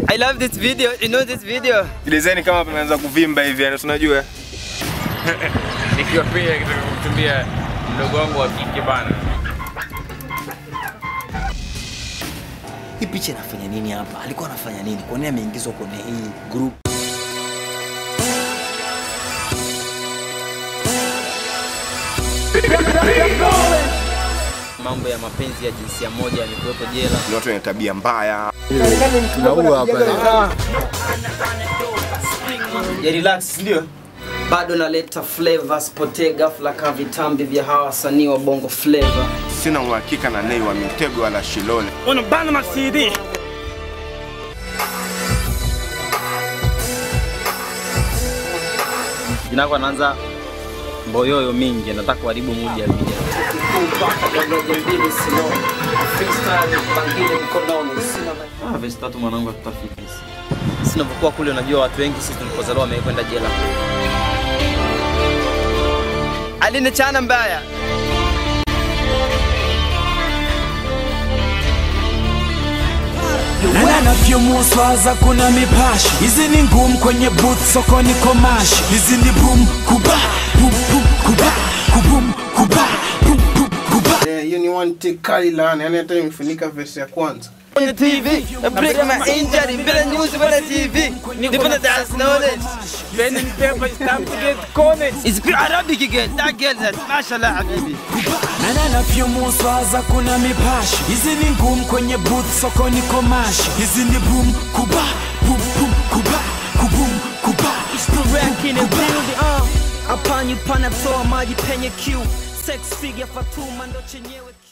I love this video. You know this video? Design kama pameanza kuvimba hivi, yani tunajua. Nikiwa pia kitaka kumtumia mdogo wangu wa kike bana. Hii picha inafanya nini hapa? Alikuwa anafanya nini? Kwa nini ameingizwa kwenye hii group? Mambo ya mapenzi ya jinsia moja yamekuwepo jela. Ni watu wenye tabia mbaya. Ya relax, ndio. Bado naleta flavor, sipotee ghafla kama vitambi vya hawa wasanii wa bongo flavor. Sina uhakika na Nay wa Mitego wala Shilole. Unabana ma CD. Jina lako anaanza mboyoyo mingi, nataka kuharibu mood ya video. Ah, vesi tatu mwanangu hatutafika. Sinavyokuwa kule, unajua watu wengi sisi tulipozaliwa wamekwenda jela. Alinichana mbaya. na navyomuswaza kuna mipashi hizi ni ngumu kwenye booth sokoni komashi hizi ni boom kuba boom boom kuba kubum kuba boom boom kuba Eh, hiyo ni one take kali laana, yani hata imefunika verse ya kwanza. kwenye TV, I break my injury, bila news, bila TV, nipo na dance knowledge. Pen and paper stamp to get cornered. It's pure Arabic again, that girl that, mashallah habibi. na navyomuswaza kuna mipashi hizi ni ngumu kwenye booth sokoni komashi hizi ni boom kuba boom boom kuba kubum kuba Rack in the building, uh. Hapa ni panatoa maji penye Q. Sex figure Fatuma ndo chenyewe